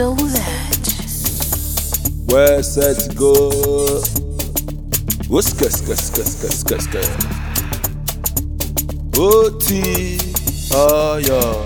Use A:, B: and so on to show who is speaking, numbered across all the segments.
A: so that.
B: Where set go? Wuska ska ska ska ska ska. Oti oyo.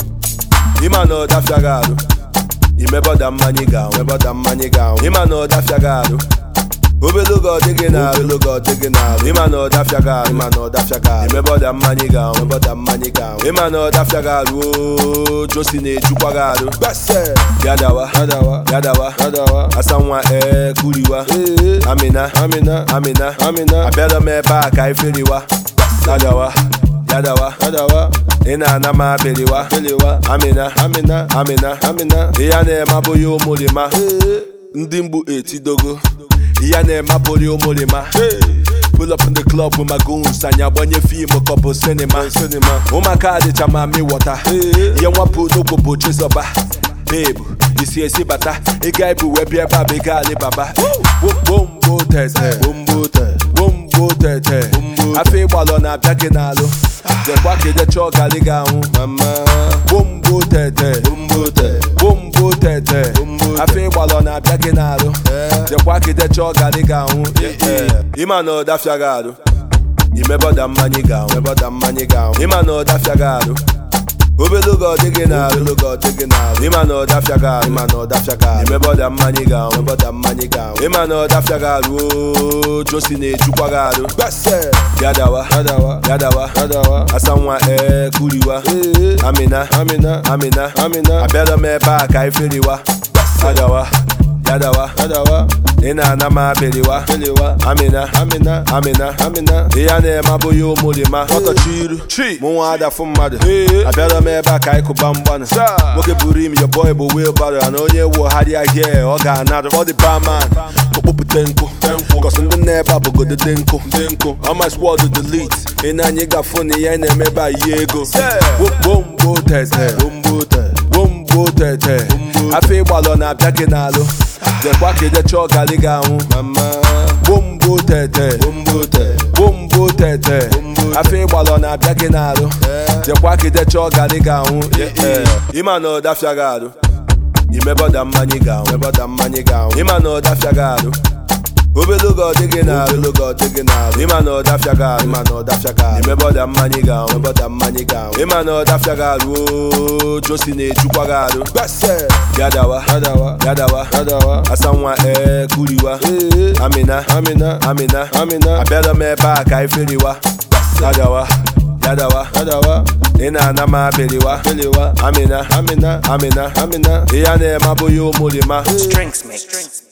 B: Ima no dafiagaru. Imeboda mmanya ga imeboda mmanya ga Ima no dafiagaru. Obelogo ọdịgị na obelogo ọdịgị na Ịma na ọdafịaga ịma na ọdafịaga imeboda mmanya ga imeboda mmanya ga Ịma na ọdafịaga ruo Josi na-ejukwa gị arụ Gadawa Gadawa Gadawa Gadawa Asanwa ee kuriwa Amina Amina Amina Amina Abịara m ebe a ka iferiwa Gadawa Gadawa Gadawa ị na-ana m abịrịwa Amina Amina Amina Amina Ihe a na-eme abụghị ụmụrịma ndị mgbu etidogo ihe a na-eme abụghị ụmụrịma Pull up in the club with my goons anyị agbanye fim kọbụ sinima ụmụaka adịcha ma mi wọta ihe nwapụ n'okwu bụ chizọba babe isi esi bata ịga ibu wee bịa ebe a bụ ịga alibaba bombo tete bombo tete afọ ịgbalọ na-abịa gị n'alụ jekwa ka ije chọọ gali gị anwụ bombo tete bombo tete afọ ịgbalọ na-abịa gị n'alụ jekwa ka ije chọọ gali gị anwụ ịma na ọdafịa gị arụ imeboda mmanya gị anwụ imeboda mmanya gị anwụ ịma na ọdafịa gị arụ obelogo ọdịgị na obelogo ọdịgị na ịma na ọdafịa gị arụ ịma na ọdafịa gị arụ imeboda mmanya gị anwụ imeboda mmanya gị anwụ ịma na ọdafịa gị arụ oo josi na-ejukwa gị arụ gadawa gadawa gadawa gadawa asanwa ee kuriwa amina amina amina amina abịara m ebe a ka iferiwa gadawa gadawa gadawa ị na-ana m abịrịwa amina amina amina amina ihe a na-eme abụghị ụmụrịma ọtọchi iru mụ nwa adafụ mmadụ abịara m ebe a ka anyị kụba mgbanụ nwoke buru im your boy bụ wheelbarrow na onye wogharịa hie ọ ga-anarụ ọ dị barman okpopụte nkụ kọsị ndị na-ebe a bụgodo dị nkụ ọma squad delete ị na-anya ịgafụ na ihe na-eme ebe a yi ego bombo tete bombo tete afọ ịgbalọ na-abịa gị n'alụ jekwa ka ije chọọ gali gị anwụ bombo tete bombo tete afọ ịgbalọ na-abịa gị n'alụ jekwa ka ije chọọ gali gị anwụ ịma na ọdafịa gị arụ imeboda mmanya gị anwụ imeboda mmanya gị anwụ ịma na ọdafịa gị arụ obelogo ọdịgị na obelogo ọdịgị na ịma na ọdafịa gị arụ ịma na ọdafịa gị arụ imeboda mmanya gị anwụ imeboda mmanya gị anwụ ịma na ọdafịa gị arụ oo josi na-ejukwa gị arụ gadawa gadawa gadawa gadawa asanwa ee kuriwa amina amina amina amina abịara m ebe a ka iferiwa gadawa gadawa gadawa ị na-ana m abịrịwa amina amina amina amina ihe a na-eme abụghị ụmụrịma
A: Strings mix.